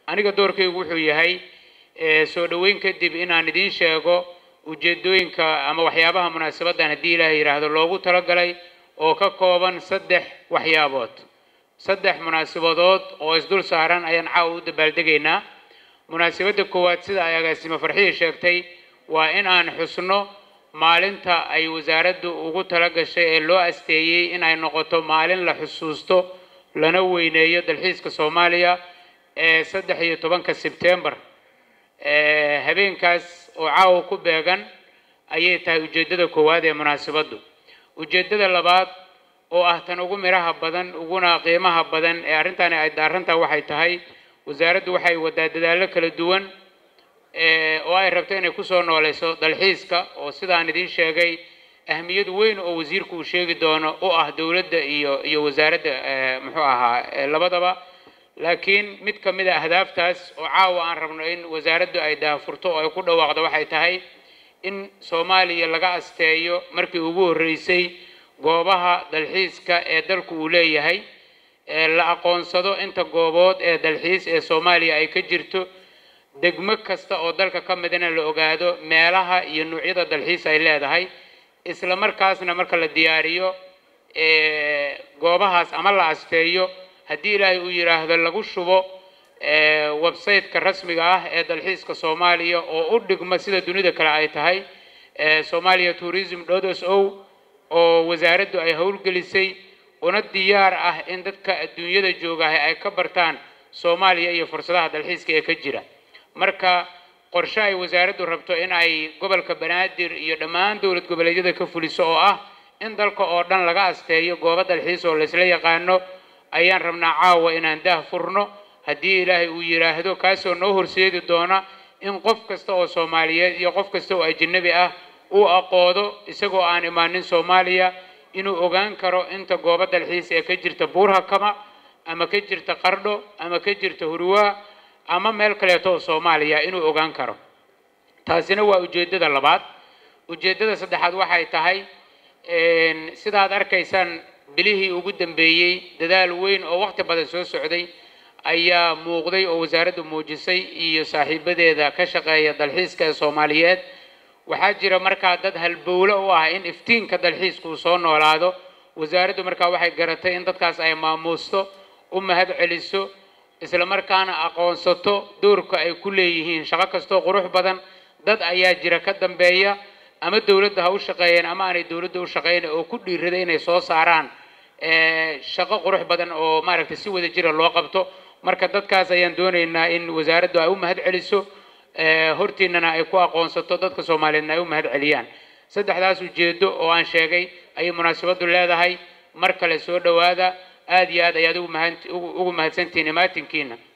aniga doorkaygu wuxuu yahay soo dhoweyn kadib inaan idiin sheego ujeedooyinka ama waxyaabaha munaasabaddan haddii ilaahay yidhaahdo loogu talagalay oo ka kooban saddex waxyaabood saddex munaasabadood oo isdul saaran ayaan caawa u dabaaldegaynaa munaasabadda koowaad sida ay agaasimo farxiya sheegtay waa in aan xusno maalinta ay wasaaraddu ugu tala gashay ee loo asteeyey in ay noqoto maalin la xusuusto lana weyneeyo dalxiiska soomaaliya ee saddex iyo tobanka sebtembar habeenkaas oo caawa ku beegan ayay tahay ujeeddada koowaad ee munaasabaddu ujeeddada labaad oo ah tan ugu midhaha badan uguna qiimaha badan ee arrintani ay daarantaa waxay tahay wasaaraddu waxay wadaa dadaallo kala duwan oo ay rabto inay kusoo nooleyso dalxiiska oo sidaan idiin sheegay ahmiyad weyn oo wasiirku uu sheegi doono u ah dowladda iyo iyo wasaaradda muxuu ahaa labadaba laakiin mid ka mid a ahdaaftaas oo caawa aan rabno in wasaaraddu ay daafurto oo ay ku dhawaaqdo waxay tahay in soomaaliya laga asteeyo markii ugu horreysay goobaha dalxiiska ee dalku uu leeyahay la aqoonsado inta goobood ee dalxiis ee soomaaliya ay ka jirto degmo kasta oo dalka ka midna la ogaado meelaha iyo nuucyada dalxiis ay leedahay isla markaasna marka la diyaariyo goobahaas ama la asteeyo haddii ilaahay uu yidhaahdo lagu shubo website-ka rasmiga ah ee dalxiiska soomaaliya oo u dhigma sida dunida kale ay tahay somalia tourism s o oo wasaaraddu ay howlgelisay una diyaar ah in dadka adduunyada joogahay ay ka bartaan soomaaliya iyo fursadaha dalxiiska ee ka jira marka qorshe ay wasaaraddu rabto in ay gobolka banaadir iyo dhammaan dowlad goboleedyada ka fuliso oo ah in dalka oo dhan laga asteeyo goobo dalxiis oo laysla yaqaano ayaan rabnaa caawa inaan daah furno haddii ilaahay uu yidhaahdo kaasoo noo horseedi doona in qof kasta oo soomaaliyeed iyo qof kasta oo ajanabi ah uu aqoodo isagoo aan imaanin soomaaliya inuu ogaan karo inta goobo dalxiis ee ka jirta buurhakama ama ka jirta qardho ama ka jirta hurwaa ama meel kaleeto oo soomaaliya inuu ogaan karo taasina waa ujeeddada labaad ujeeddada saddexaad waxay tahay sidaad arkaysaan bilihii ugu dambeeyey dadaal weyn oo waqti badan soo socday ayaa muuqday oo wasaaraddu muujisay iyo saaxiibadeeda ka shaqeeya dalxiiska ee soomaaliyeed waxaa jira markaa dad halbowlo u ah in iftiinka dalxiiska uu soo noolaado wasaaraddu markaa waxay garatay in dadkaas ay maamuusto u mahad celiso isla markaana aqoonsato doorka ay ku leeyihiin shaqo kastoo qurux badan dad ayaa jira ka dambeeya ama dowladda ha u shaqeeyeen ama aanay dowladda u shaqeyn oo ku dhiirada inay soo saaraan shaqo qurux badan oo maaragtay si wada jira loo qabto marka dadkaas ayaan doonaynaa in wasaaraddu ay u mahad celiso hortiinana ay ku aqoonsato dadka soomaaliyeedna ay u mahad celiyaan saddexdaas ujeedo oo aan sheegay ayay munaasabaddu leedahay mar kale soo dhowaada aada iyo aad ayaad ugu mahadsantihiin imaatinkiina